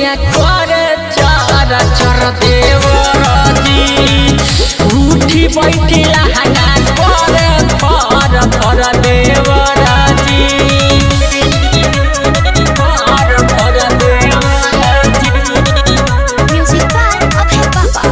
चोलिया करे चार चर देवराजी उठी बैठी लहंगा करे फर फर देवराजी फर फर देवराजी Music by Abhay Baba.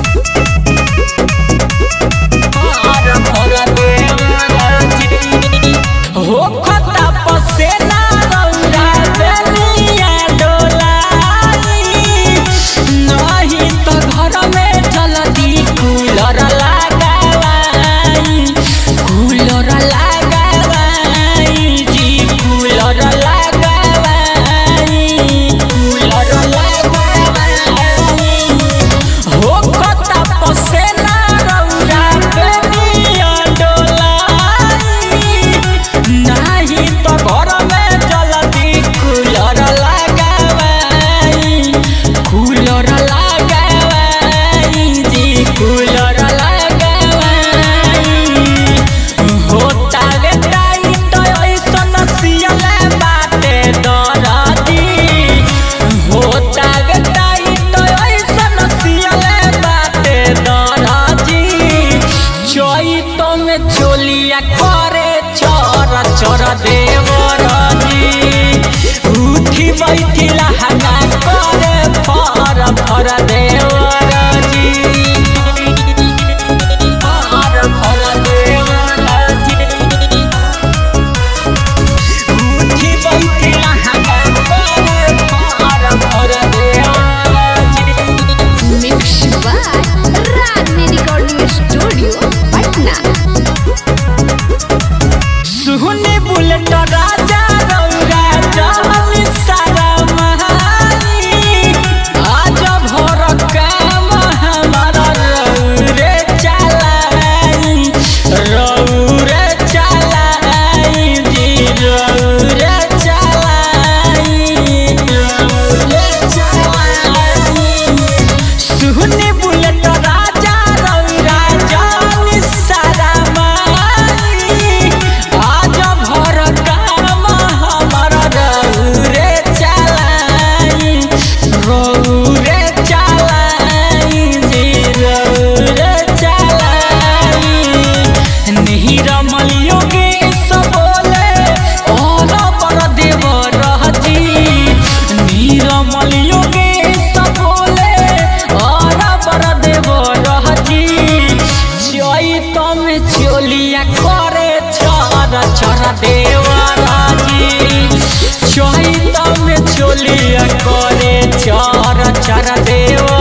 फर फर देवराजी हो खता पसेना रौरा बेलिया डोलाई नहीं तो घर में जल्दी कूलर लगावाई कूलर लगावाई जी कूलर लगावाई कूलर लगावाई हो खता पसेना रौरा बेलिया डोलाई नाही तो घर में जल्दी कूलर लगावाई कूलर लगावाई जी कूलर लगावाई होता रे ताई तो ऐसन सियले बाटे दरदी होता रे ताई तो ऐसन सियले बाटे दरदी चैत में चोलिया करे चर चर देवरजी उठी बैठी लहंगा करे फर फर देवरजी फर फर देवरजी उठी बैठी लहंगा करे फर फर देवरजी Mixed by Ragni Recording Studio, Patna. सुहनी बुलेट राजा रौरा जानी सारा महानी आज भर काम हमारा रौरे चलाई रौरे चलाई जी रौरे चलाई रौरे चलाई सुहनी बुलेट राजा रौरा जानी सारा माई आज भर काम हमर रौरे चलाई रौरे चलाई जी रौरे चलाई नीर मलियो के सबोले और पर देव रहती नीर मलियो के सबोले और पर देव रहती चैत में चोलिया करे चर चर देवराजी चैत में चोलिया करे चर चर देव